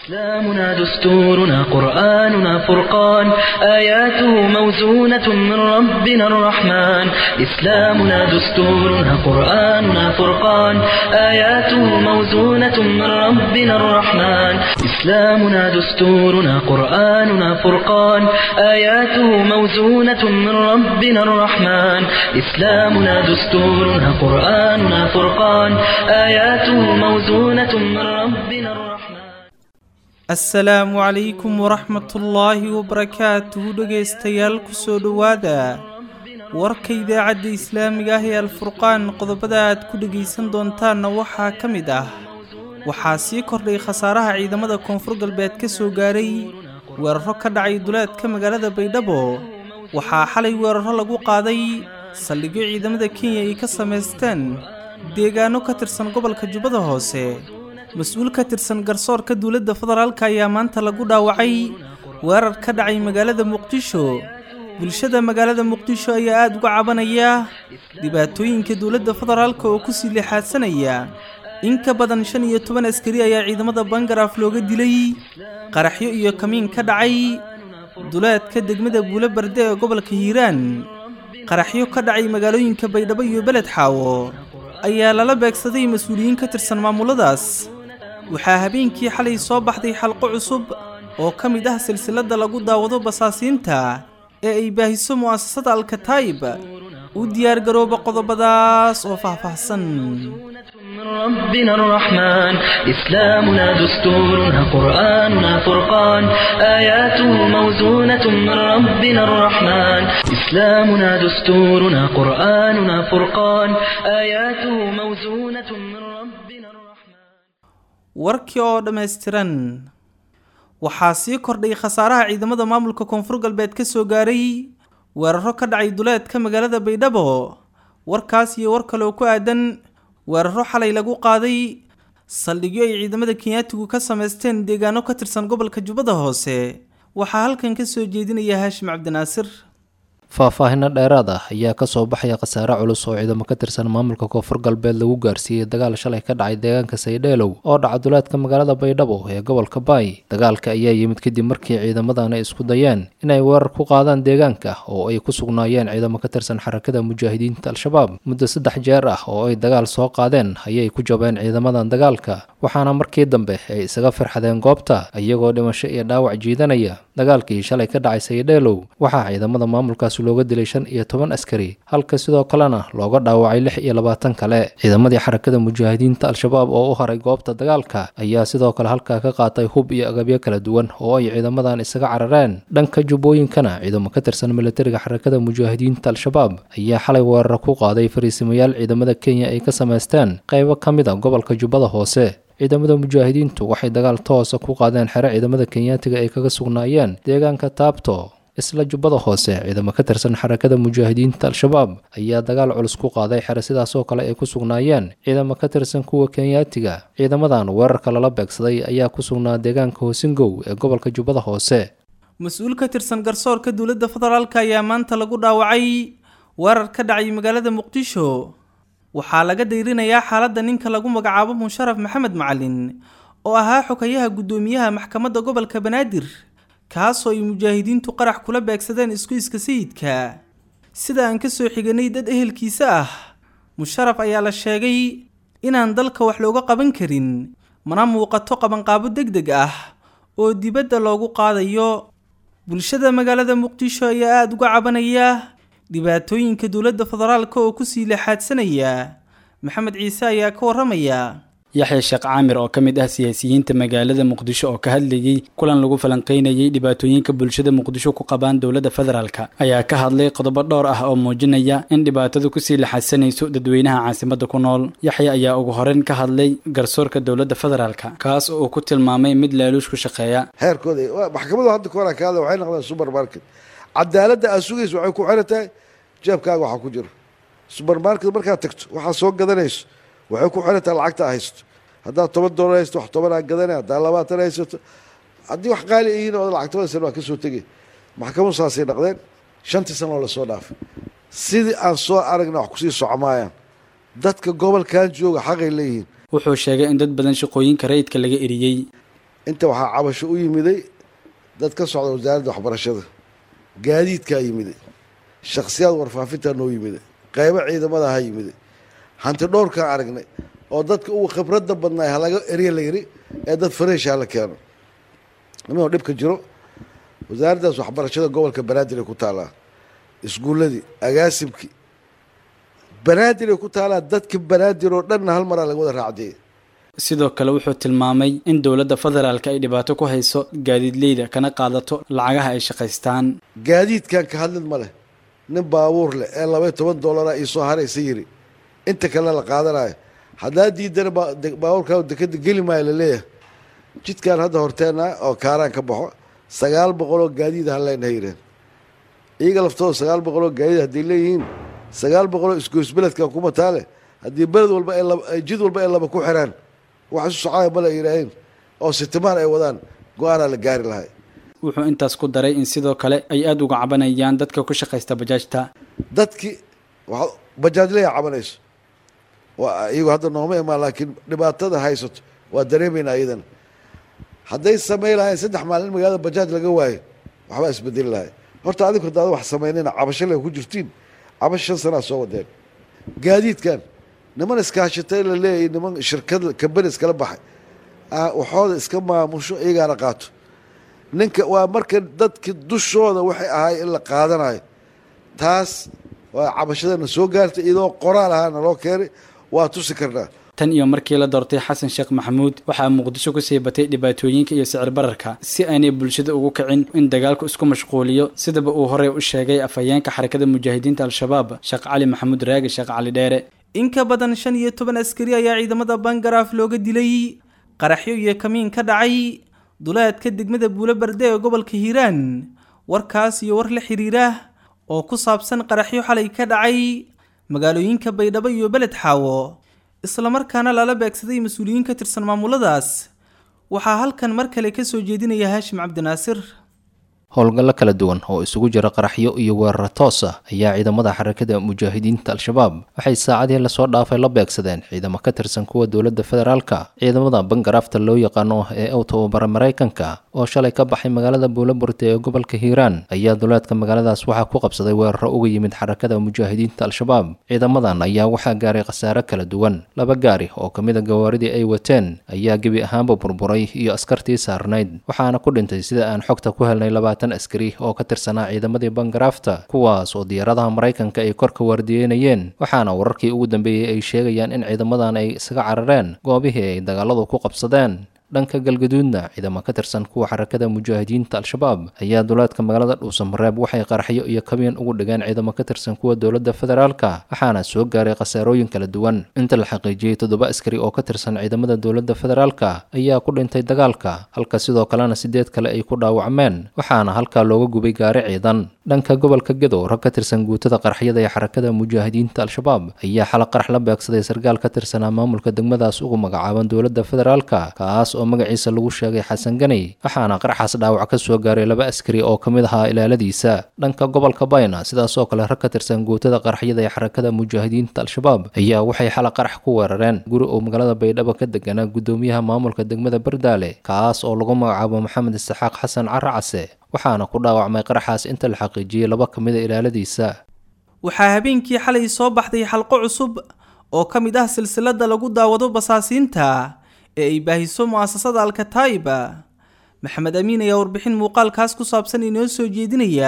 إسلامنا دستورنا قرآننا فرقان آياته موزونة من ربنا الرحمن إسلامنا دستورنا قرآننا فرقان آياته موزونة من ربنا الرحمن إسلامنا دستورنا قرآننا فرقان آياته موزونة من ربنا الرحمن إسلامنا دستورنا قرآننا فرقان آياته موزونة من ربنا الرحمن asalaamu calaykum waraxmatullaahi wabarakaatuhu dhegaystayaal kusoo dhowaada warka idaacadda islaamiga ah ee alfurqaan qodobada aad ku dhegaysan doontaanna waxaa ka mid ah waxaa sii kordhay khasaaraha ciidamada koonfur galbeed ka soo gaaray weeraro ka dhacay duleedka magaalada baydhabo waxaa xalay weeraro lagu qaaday saldhigyo ciidamada kenya ay ka samaysteen deegaano ka tirsan gobolka jubbada hoose mas-uul ka tirsan garsoorka dowladda federaalka ayaa maanta lagu dhaawacay weerar ka dhacay magaalada muqdisho bulshada magaalada muqdisho ayaa aada uga cabanaya dhibaatooyinka dowladda federaalka oo kusii leexaadsanaya in ka badan shan iyo toban askari ayaa ciidamada bangaraaf looga dilay qaraxyo iyo kamiin ka dhacay duleedka degmada buulo barde ee gobolka hiiraan qaraxyo ka dhacay magaalooyinka baydhabo iyo beled xaawo ayaa lala beegsaday mas-uuliyiin ka tirsan maamuladaas waxaa habeenkii xalay soo baxday xalqo cusub oo ka mid ah silsiladda lagu daawado basaasiinta ee ay baahiso mu'asasada alkataayib u diyaargarooba qodobadaas oo faahfaahsan من ربنا الرحمن إسلامنا دستورنا قرآننا فرقان آياته موزونة من ربنا الرحمن إسلامنا دستورنا قرآننا فرقان آياته موزونة من ربنا الرحمن warkii oo dhammaystiran waxaa sii kordhay khasaaraha ciidamada maamulka koonfur galbeed ka soo gaaray weeraro ka dhacay duleedka magaalada baydhabo warkaas iyo war kale oo ku aadan weeraro xalay lagu qaaday saldhigyo ay ciidamada kenyaatigu ka samaysteen deegaano ka tirsan gobolka jubbada hoose waxaa halkan ka soo jeedinaya haashim cabdinaasir faahfaahino dheeraad ah ayaa kasoo baxaya khasaare culus oo ciidamo ka tirsan maamulka koonfur galbeed lagu gaarsiiyey dagaal shalay ka dhacay deegaanka saydheelow oo dhaca duleedka magaalada baydhabo ee gobolka baay dagaalka ayaa yimid kadib markii ciidamadan ay isku dayeen inay weerar ku qaadaan deegaanka oo ay ku sugnaayeen ciidamo ka tirsan xarakada mujaahidiinta al-shabaab muddo saddex jeer ah oo ay dagaal soo qaadeen ayay ku jabeen ciidamadan dagaalka waxaana markii dambe ay isaga firxadeen goobta iyagoo dhimasho iyo dhaawac jiidanaya dagaalkii shalay ka dhacay saydheelow waxaa ciidamada maamulkaas looga dilay shan iyo toban askari halka sidoo kalena looga dhaawacay lix iyo labaatan kale ciidamadii xarakada mujaahidiinta al-shabaab oo u haray goobta dagaalka ayaa sidoo kale halkaa ka qaatay hub iyo agabyo kala duwan oo ay ciidamadan isaga carareen dhanka jubbooyinkana ciidamo ka tirsan militariga xarakada mujaahidiinta al-shabaab ayaa xalay weeraro ku qaaday fariisimayaal ciidamada kenya ay ka samaysteen qaybo ka mid a gobolka jubbada hoose ciidamada mujaahidiintu waxay dagaal toosa ku qaadeen xere ciidamada kenyaatiga ay kaga sugnaayeen deegaanka taabto isla jubbada hoose ciidamo ka tirsan xarakada mujaahidiinta al-shabaab ayaa dagaal culus ku qaaday xere sidaasoo kale ay ku sugnaayeen ciidamo ka tirsan kuwa kenyaatiga ciidamadan weerarka lala beegsaday ayaa ku sugnaa deegaanka hoosingow ee gobolka jubbada hoose mas-uul ka tirsan garsoorka dowladda federaalk ayaa maanta lagu dhaawacay weerar ka dhacay magaalada muqdisho waxaa laga dayrinayaa xaaladda ninka lagu magacaabo musharaf maxamed macalin oo ahaa xogayaha guddoomiyaha maxkamadda gobolka banaadir kaasoo ay mujaahidiintu qarax kula beegsadeen isku-iska sayidka sida aan ka soo xiganay dad ehelkiisa ah musharaf ayaa la sheegay inaan dalka wax looga qaban karin mana muuqato qabanqaabo deg deg ah oo dibadda loogu qaadayo bulshada magaalada muqdisho ayaa aada uga cabanaya dhibaatooyinka dowladda federaalka oo kusii leexaadsanaya maxamed ciise ayaa ka warramaya yaxya sheekh caamir oo ka mid ah siyaasiyiinta magaalada muqdisho oo ka hadlayey kulan lagu falanqaynayey dhibaatooyinka bulshada muqdisho ku qabaan dowladda federaalka ayaa ka hadlay qodobo dhowr ah oo muujinaya in dhibaatadu kusii laxadsanayso dadweynaha caasimadda ku nool yaxya ayaa ugu horeyn ka hadlay garsoorka dowladda federaalka kaas oo uu ku tilmaamay mid laaluush ku shaqeeya heerkooda maxkamadu hadda ka horaa ka hadla waxay noqdeen supermarket cadaaladda aad sugaysa waxay ku xiran tahay jeebkaaga waxaa ku jiro supermarket markaad tagto waxaad soo gadanayso waxay ku xiran tahay lacagta haysto haddaad toban doolar haysto wax tobanaa gadanay haddaad labaatan haysato haddii wax qaali yihiin oo lacagtabada sana waa ka soo tegay maxkamadu saasay dhaqdeen shantii sano oo lasoo dhaafay sidii aan soo aragna wax kusii socmaayaan dadka gobolkan jooga xaqay leeyihiin wuxuu sheegay in dad badan shaqooyinka rayidka laga eriyey inta waxaa cabasho u yimiday dad ka socda wasaaradda waxbarashada gaadiidkaa yimiday shakhsiyaad warfaafintaa noo yimiday qaybo ciidamada ha yimiday hanti dhowrkaan aragnay oo dadka ugu khibradda badnaay halaga erya la yiri ee dad fareesha hala keeno nimanoo dhibka jiro wasaaraddaas waxbarashada gobolka banaadir ay ku taalaa iskuulladii agaasimkii banaadir ay ku taalaa dadka banaadir oo dhanna hal maraa laga wada raacdiyey sidoo kale wuxuu tilmaamay in dowladda federaalka ay dhibaato ku hayso gaadiidleyda kana qaadato lacagaha ay shaqaystaan gaadiidkan ka hadlid ma leh nin baabuur leh ee labaiy toban doolara ii soo haraysa yiri inta kalena la qaadanayo haddaa diidana baabuurkaa dekeda geli maayo laleeyahay jidkan hadda horteena oo kaaraan ka baxo sagaal boqoloo gaadiid ha leenaha yireen iyaga laftooda sagaal boqoloo gaadiid hadday leeyihiin sagaal boqoloo isgoysbeledkan kuma taale haddii beled walba jid walba ay laba ku xiraan wax isu socaya male ay yidhaaheen oo sitimaan ay wadaan go-aanaa la gaari lahay wuxuu intaas ku daray in sidoo kale ay aada uga cabanayaan dadka ku shaqaysta bajaajta dadkii wa bajaajleya cabanayso waa iyagu hadda nooma imaan laakiin dhibaatada haysato waa dareemaynaa iyadana hadday samayn lahayn saddex maalin magaalada bajaaj laga waayo waxbaa isbedeli lahay horta adinku hadaada wax samaynayna cabasho le ku jirtiin cabasho shan sanaa soo wadeen gaadiidkan niman iskaashatay la leeyahay niman shirkad kambani iskala baxay waxooda iska maamusho iyagaana qaato ninka waa marka dadki dushooda waxay ahaay in la qaadanayo taas waa cabashadana soo gaartay iyadoo qoraal ahaana loo keenay waa tusi karnaa tan iyo markii la doortay xasan sheekh maxamuud waxaa muqdisho kusii batay dhibaatooyinka iyo sicir bararka si aanay bulshada ugu kicin in dagaalku isku mashquuliyo sidaba uu horey u sheegay afhayeenka xarakada mujaahidiinta al-shabaab sheekh cali maxamuud raagi sheekh cali dheere in ka badan shan iyo toban askari ayaa ciidamada bangaraaf looga dilay qaraxyo iyo kamiin ka dhacay duleedka degmada buulo berde ee gobolka hiiraan warkaas iyo war la xiriira oo ku saabsan qaraxyo xalay ka dhacay magaalooyinka baydhabo iyo beled xaawo islamarkaana lala beegsaday mas-uuliyiin ka tirsan maamuladaas waxaa halkan mar kale ka soo jeedinaya haashim cabdinaasir howlgallo kala duwan oo isugu jira qaraxyo iyo weeraro toos ah ayaa ciidamada xarakada mujaahidiinta al-shabaab waxay saacadihii lasoo dhaafay la beegsadeen ciidamo ka tirsan kuwa dowladda federaalka ciidamada bangaraafta loo yaqaano ee u tababara maraykanka oo shalay ka baxay magaalada buulaburte ee gobolka hiiraan ayaa duleedka magaaladaas waxaa ku qabsaday weeraro uga yimid xarakada mujaahidiinta al-shabaab ciidamadan ayaa waxaa gaaray khasaare kala duwan laba gaari oo ka mid a gawaaridii ay wateen ayaa gebi ahaanba burburay iyo askartii saarnayd waxaana ku dhintay sida aan xogta ku helnay labaatan askari oo ka tirsanaa ciidamadii bangaraafta kuwaas oo diyaaradaha maraykanka ay korka waardiyeynayeen waxaana wararkii ugu dambeeyey ay sheegayaan in ciidamadan ay isaga carareen goobihii ay dagaaladu ku qabsadeen dhanka galgaduudna ciidamo ka tirsan kuwa xarakada mujaahidiinta al-shabaab ayaa duleedka magaalada dhuusamareeb waxay qaraxyo iyo kabiin ugu dhigeen ciidamo ka tirsan kuwa dowladda federaalka waxaana soo gaaray khasaarooyin kala duwan inta la xaqiijiyey toddoba askari oo ka tirsan ciidamada dowladda federaalka ayaa ku dhintay dagaalka halka sidoo kalena sideed kale ay ku dhaawacmeen waxaana halkaa looga gubay gaari ciidan dhanka gobolka gedow rag ka tirsan guutada qaraxyada ee xarakada mujaahidiinta al-shabaab ayaa xala qarax la beegsaday sarkaal ka tirsanaa maamulka degmadaas ugu magacaaban dowladda federaalka kaas oo magaciisa lagu sheegay xasan ganey waxaana qaraxaas dhaawac ka soo gaaray laba askari oo ka mid ahaa ilaaladiisa dhanka gobolka bayna sidaasoo kale rag ka tirsan guutada qaraxyada ee xarakada mujaahidiinta al-shabaab ayaa waxay xala qarax ku weerareen guri oo magaalada baydhabo ka deganaa gudoomiyaha maamulka degmada bardaale kaas oo lagu magacaabo maxamed isxaaq xasan caracase waxaana ku dhaawacmay qaraxaas inta la xaqiijiyey laba ka mid a ilaaladiisa waxaa habeenkii xalay soo baxday xalqo cusub oo ka mid ah silsilada lagu daawado basaasiinta ee ay baahiso mu'asasada alkataa'iba maxamed amiin ayaa warbixin muuqaalkaas ku saabsan inoo soo jeedinaya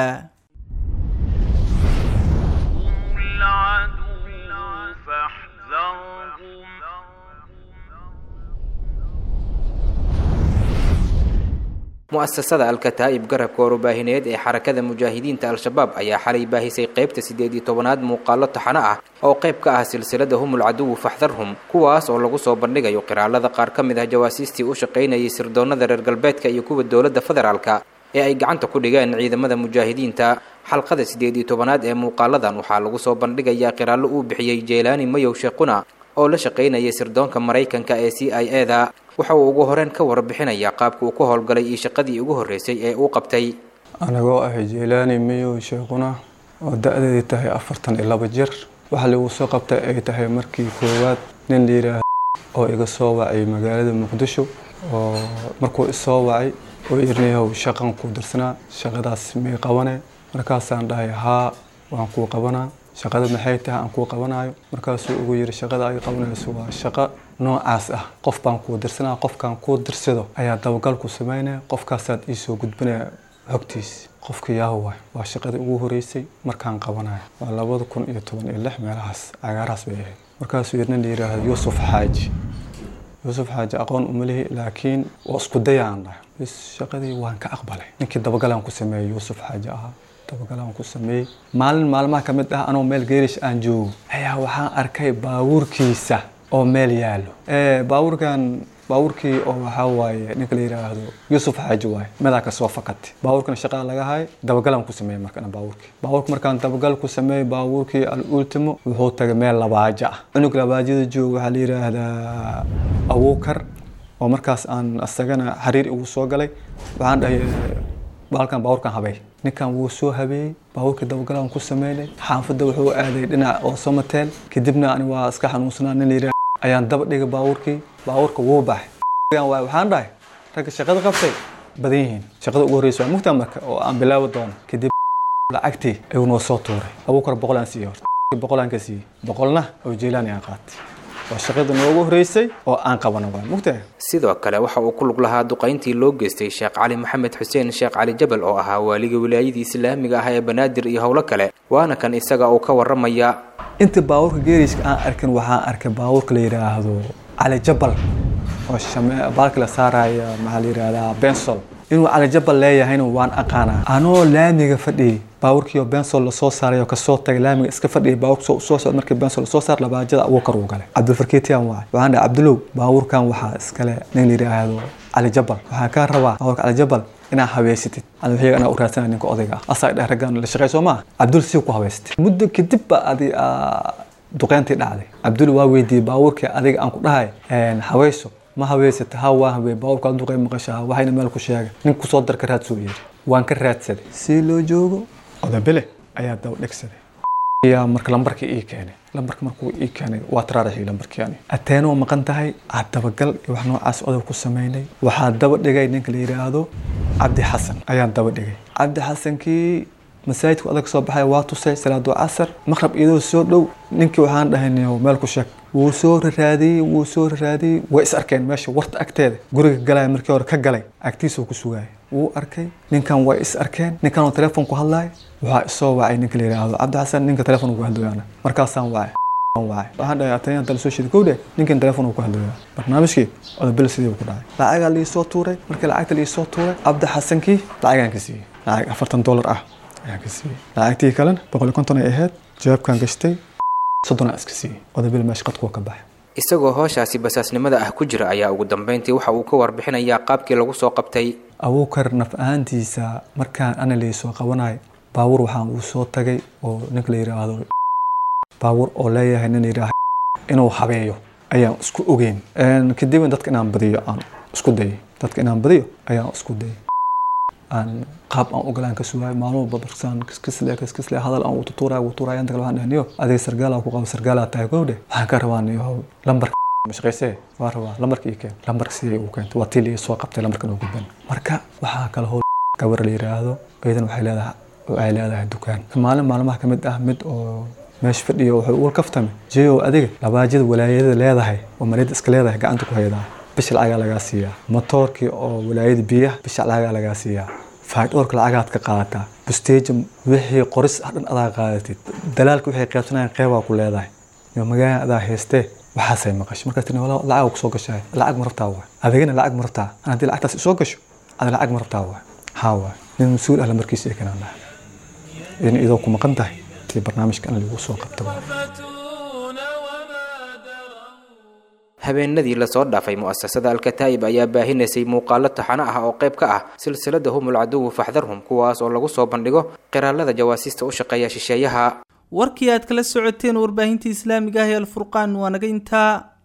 mu'asasada alkataa'ib garabka warbaahineed ee xarakada mujaahidiinta al-shabaab ayaa xalay baahisay qaybta siddeed iyo tobanaad muuqaallo taxano ah oo qayb ka ah silsilada humul caduwu faxdarhum kuwaas oo lagu soo bandhigayo qiraalada qaar ka mid ah jawaasiistii u shaqaynayay sirdoonnada reer galbeedka iyo kuwa dowladda federaalka ee ay gacanta ku dhigeen ciidamada mujaahidiinta xalqada siddeed iyo tobanaad ee muuqaaladan waxaa lagu soo bandhigayaa qiraallo uu bixiyey jeylaani mayow sheekhuna oo la shaqaynayay sirdoonka maraykanka ee c i e da waxa uu ugu horeen ka warbixinayaa qaabka uu ka howlgalay iyo shaqadii ugu horreysay ee uu qabtay anigoo ah jeylaani mayow sheekhuna oo da-deedii tahay afartan iyo laba jir waxa lagu soo qabtay ay tahay markii koowaad nin layidhaah oo iga soo wacay magaalada muqdisho oo markuu isoo wacay oo irnayahow shaqan kuu dirsanaa shaqadaas may qabane markaasaan dhahay haa waan kuu qabanaa shaqada maxay tahay aan kuu qabanayo markaasuu ugu yiri shaqada ay qabanayso waa shaqo noocaas ah qof baan kuu dirsanaa qofkaan kuu dirsado ayaa dabagal ku sameynaya qofkaasaad iisoo gudbinaya xogtiis qofka yaaho waay waa shaqadii ugu horeysay markaan qabanayo waa labada kun iyo toban iyo lix meelahaas cagaarahaas bay ahayd markaasuu yirna la yidhaahdo yuusuf xaaji yuusuf xaaji aqoon uma lihi laakiin waa isku dayaan dhahay bis shaqadii waan ka aqbalay ninkii dabagalaan ku sameeyey yuusuf xaaji ahaa dabagalaan ku sameeyey maalin maalmaha ka mid ah anoo meel geerish aan joogo ayaa waxaan arkay baabuurkiisa oo meel yaalo baabuurkan baabuurkii oo waxaa waaye ninka la yidhaahdo yuusuf xaaji waaye medaa ka soo fakatay baabuurkana shaqada laga hay dabagalaan ku sameeyey markana baabuurkii baabuurka markaan dabagal ku sameeyey baabuurkii al ultimo wuxuu tagay meel labaajo ah cunug labaajada jooga waxaa la yidhaahdaa abuukar oo markaas aan asagana xariir igu soo galay waxaan dhahay baalkan baabuurkan habey ninkan wuu soo habeeyey baabuurkii dabagalaan ku sameynay xaafadda wuxuu aaday dhinac oo somatel kadibna ani waa iska xanuunsanaa nin la yidhaahdo ayaan daba dhigay baabuurkii baabuurka wuu baxay waxaan dhahay ragga shaqada qabtay badan yihiin shaqada ugu horreysa waa mugtaa marka oo aan bilaabi doono kadib lacagtii ayuu noo soo tuuray abuukar boqol aan siiyey horta boqol aan ka siiyey boqolna oo jeelaani aan qaatay waa shaqada noogu horreysay oo aan qabano waa mugtaa sidoo kale waxa uu ku lug lahaa duqayntii loo geystay sheekh cali maxamed xuseen sheekh cali jabal oo ahaa waaliga wilaayadii islaamiga ah ee banaadir iyo howlo kale waana kan isaga uu ka waramaya inta baabuurka geeriska aan arkin waxaan arkay baabuurka la yidhaahdo cali jabal oo baalka la saaraya maxaa la yidhahdaa bensol inuu cali jabal leeyahayna waan aqaanaa anoo laamiga fadhiyay baabuurkii oo bensol lasoo saaray oo kasoo tagay laamiga iska fadhiyay baabuurka soo socda markii bensol lasoo saar labaajada abuukar uu galay cabdulfarkeetiyan waay waxaan dhahay cabdulow baabuurkan waxaa iskale nin la yidhaahdo cali jabal waxaan kaa rabaa baabuurka cali jabal inaa habeysatid ada waxyaga anaa u raadsana ninka odayga ah asaa dheh raggan la shaqey soo maaha cabdul sii ku habeystay muddo kadib ba adi duqeyntii dhacday cabdul waa weydiiyey baabuurkii adiga aan ku dhahay haweyso ma habeysata ha waa habey baabuurka duqey maqashaa waxayna meel ku sheegay nin kusoo dar ka raadsuu yidhi waan ka raadsaday si loo joogo odabele ayaa daba dhegsaday ayaa marka lambarkii ii keenay lambarka markuu ii keenay waa taraaraxii lambarkii ani ateenoo maqan tahay aad dabagal iyo wax noocaas odob ku sameynay waxaa daba dhigay ninka la yidhaahdo cabdi xasan ayaan daba dhigay cabdi xasankii masaajidku adag soo baxay waa tusay salaado casar maqrab iyadoo soo dhow ninkii waxaan dhahay meel ku sheeg wuu soo raraadiyey wuu soo raraadiyey way is arkeen meesha warta agteeda guriga galaya markii hore ka galay agtiisuu ku sugaya wuu arkay ninkan way is arkeen ninkan oo telefoon ku hadlaya waxaa isoo wacay ninka la yidhaahdo cabdi xasan ninka telefoon ugu hadlooyaana markaasaan wacay wacay waxaan dhahay atayaan tala soo shidi kowdhe ninkan telefoon uu ku hadlooyaa barnaamijkii odabel sidii ku dhacay lacagaa liisoo tuuray markii lacagta liisoo tuuray cabdi xasankii lacagaan ka siiyey lacag afartan dollar ah ayaan ka siiyey lacagtii kalena boqol iyo konton ay ahayd jawaabkaan gashtay soddon iska siiyey odabel meesha qadkuwa ka baxay isagoo hooshaasi basaasnimada ah ku jira ayaa ugu dambeyntii waxa uu ka warbixinayaa qaabkii lagu soo qabtay abuukar naf ahaantiisa markaan ana laysoo qabanayo baabuur waxaan uu soo tagay oo ninka la yidhaahdo baabuur oo leeyahay nin yidhaah inuu habeeyo ayaan isku ogeyn kadibna dadka inaan badiyo aan isku dayay dadka inaan badiyo ayaan isku dayay aan qaab aan ogolaan ka sugaayo maalmo babarsaan kiskisle kiskisle hadal aan ututuurayo utuurayo inta kale waxaan dhahay niyo adiga sargaala ku qabo sargaala tahay gowdhe waxaan ka rabaa niyo lambar mashaqaysee waa rabaa lambarka ii keen lambarka sidii uu keentay waa tii la soo qabtay lambarkan oo gudban marka waxaa kale howl gabar la yidhaahdo iyadan waxay leedahay ay leedahay dukaan maalin maalmaha ka mid ah mid oo meesha fadhiyo wuxuu uga kaftame jeeyow adiga labaajada walaayada leedahay oo maliyada iska leedahay gacanta ku haydaa bisha lacagaa lagaa siiyaa motoorkii oo walaayada biyaha bisha lacagaa lagaa siiyaa faydhoorka lacagaad ka qaadataa busteeja wixii qoris ah dhan adaa qaadatid dalaalka waxay qaybsanayaan qeybaa ku leedahay iyo magaalada adaa haystee waxaasay maqashay markaas tiri lacag kusoo gashay lacag ma rabtaa waay adigana lacag ma rabtaa an haddii lacagtaas isoo gasho ada lacag ma rabtaa waay haa waay nin mas-uul ah lamarkiisa ee kanaan dhahay in idoo ku maqan tahay tii barnaamijka in lagu soo qabto habeenadii lasoo dhaafay mu'asasada alkataa'ib ayaa baahinaysay muuqaalo taxano ah oo qayb ka ah silsilada humul caduwu faxdarhum kuwaas oo lagu soo bandhigo qiraalada jawaasiista u shaqeeya shisheeyaha warkii aad kala socoteen warbaahinta islaamiga ah ee alfurqaan waa naga intaa